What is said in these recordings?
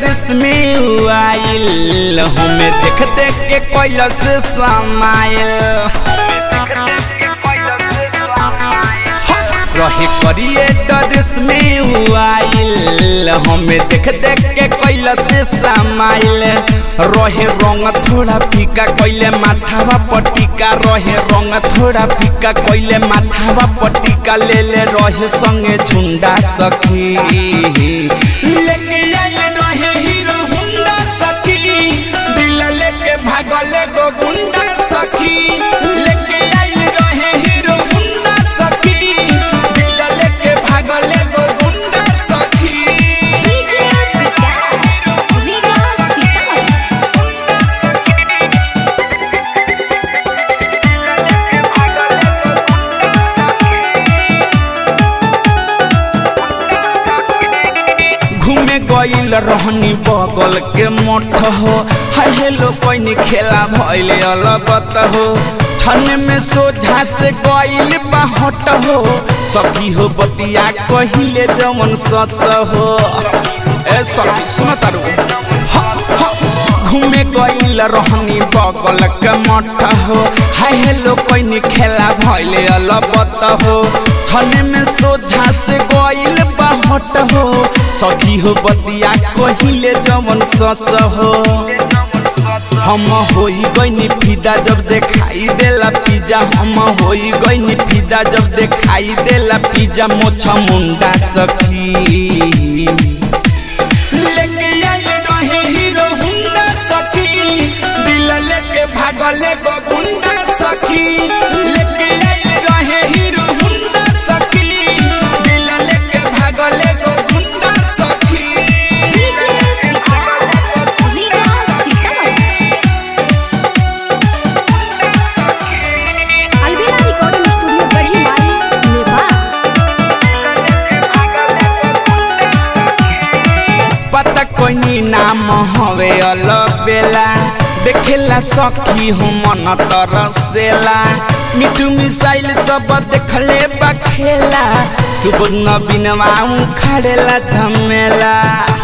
dress में आइल हमें देख देख के कैलस समाइल रहे करिए ड्रेस में आइल हमें देख देख के कैलस समाइल रहे रंग थोड़ा फीका कैले माथावा पटिका रहे रंग थोड़ा फीका कैले माथावा पटिका ले ले रहे संगे झुंडा सखी लेके आइल रहे हीरो हुंडा सखी दिल लेके भागल गो गुंडा सखी लेके आइल रहे हीरो हुंडा सखी दिल लेके भागल गो गुंडा सखी डीजे विकास रीगा सीतामढ़ी घूमे गईल रहनी बगल के मठ हो हाय हेलो कोई खेला भइल अलगत हो छन में सोझा से गईल बाहट हो सखी हो बतिया कहिले जमन सच हो ए सखी सुन तारू घूमे गईल रहनी बगल के मठ हो हाय हेलो कोई खेला भइल अलबत हो छने में सोझा से गईल बाहट हो सखी हो बतिया कहिले जमन सच हो हम होई गईनी फिदा जब देखाई देला पिज्जा हम होई गईनी फिदा जब देखाई देला पिज्जा मोछा मुंडा सखी लेके आइल रहे हीरो हुंडा सखी दिल लेके भागले गो गुंडा सखी लेके आइल रहे हीरो हुंडा सखी दिल लेके भागले गो गुंडा सखी डीजे विकास रीगा सीतामढ़ी अलविदा रिकॉर्डिंग स्टूडियो गढ़ी माई नेपाल पता कोई नाम हवे अलबेला देखेला सखी हूँ मन तरसेला मिठू मिसाइल सब देखले बखेला सुबह बिनवा खड़ेला झमेला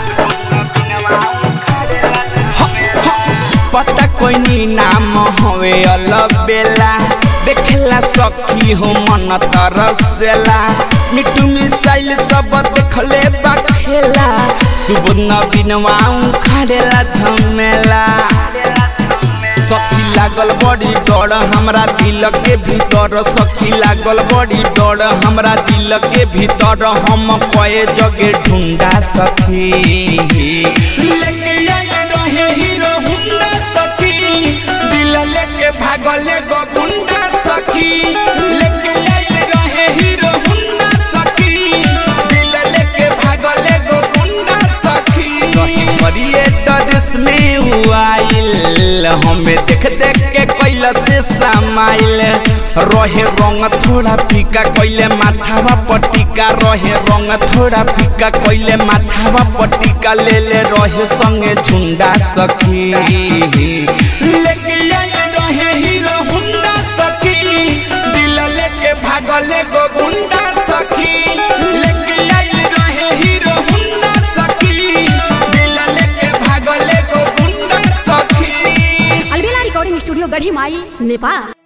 पता कोई नाम हवे अलबेला देखेला सखी हो मन तरसेला मिठू मिसाइल सब देखले बखेला सुबह बिनवा खड़ेला झमेला सखी लागल बड़ी डर हमरा दिल के भीतर सखी लागल बड़ी डर हमरा दिल के भीतर हम कए जगे ढूंढा सखी लेके आइल रहे हीरो हुंडा सखी दिल लेके भागले गो गुंडा सखी लेके आइल रहे हीरो हुंडा सखी दिल लेके भागले गो गुंडा सखी करिए ड्रेस में आइल हमें देख देख के कैला से समाइल रहे रंग थोड़ा फीका कैले माथावा पटिका रहे रंग थोड़ा फीका कैले माथावा पटिका ले ले रहे संगे झुंडा सखी लेके आइल रहे हीरो हुंडा सखी दिल लेके भागले गो गुंडा सखी लेके आइल रहे हीरो हुंडा सखी दिल लेके भागले गो गुंडा सखी अलविदा रिकॉर्डिंग स्टूडियो गढ़ी माई नेपाल